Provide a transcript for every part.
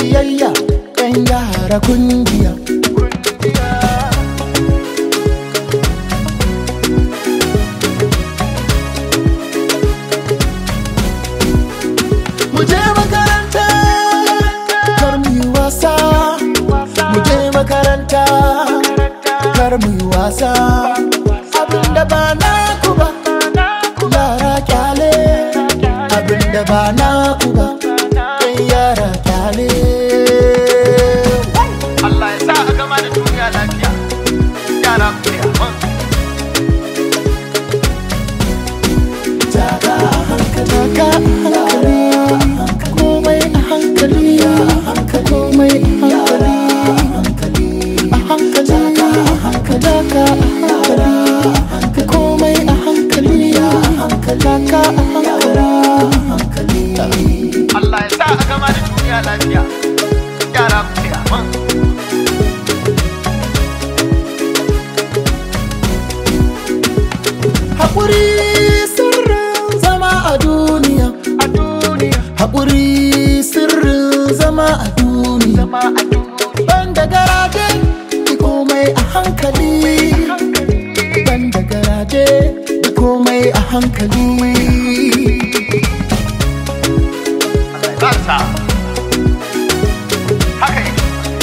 biyayya yan yara kungiya mu je makaranta kar mu yi wasa mu je makaranta kar mu yi wasa abinda ba na ku ba yara kyale abinda ba na ku ba yan yara kyale Allah ya sa a gama da duniya lafiya yara ku ne amma taka a hankali taka a hankali komai a hankali komai a hankali a hankali taka a hankali komai a hankali taka a hankali Allah ya sa a gama da duniya lafiya yara ku ne amma Haƙuri sirrin zama a duniya a duniya Haƙuri sirrin zama a duniya zama a duniya Banda garaje ki komai a hankali Banda garaje ki komai a hankali Allah ya ba sa haka yake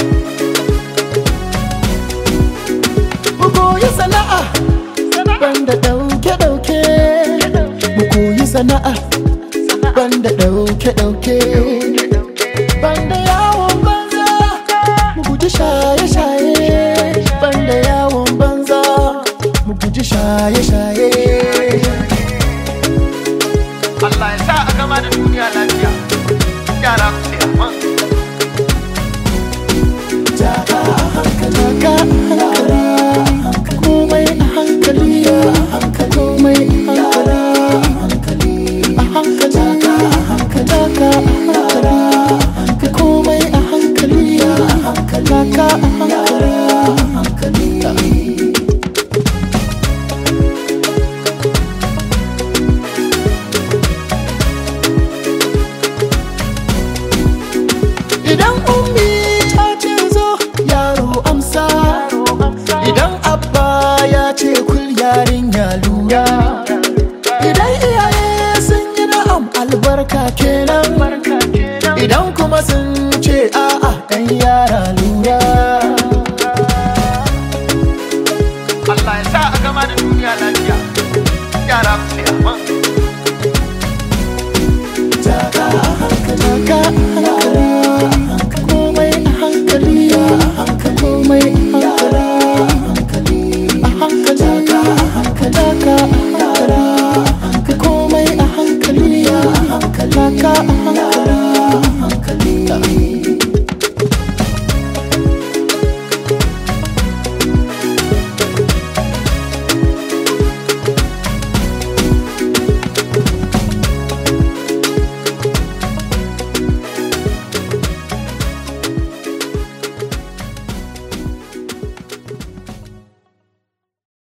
Mu koyi sana'a banda ɗauke-ɗauke Mu koyi sana'a banda ɗauke-ɗauke Banda yawon banza mu guji shaye-shaye Banda yawon banza mu guji shaye-shaye Allah ya sa a gama da duniya lafiya yara ku ne amma Taka a hankali, taka a hankali, komai a hankali, komai a hankali, a hankali, taka a hankali, komai a hankali, taka a hankali. Idan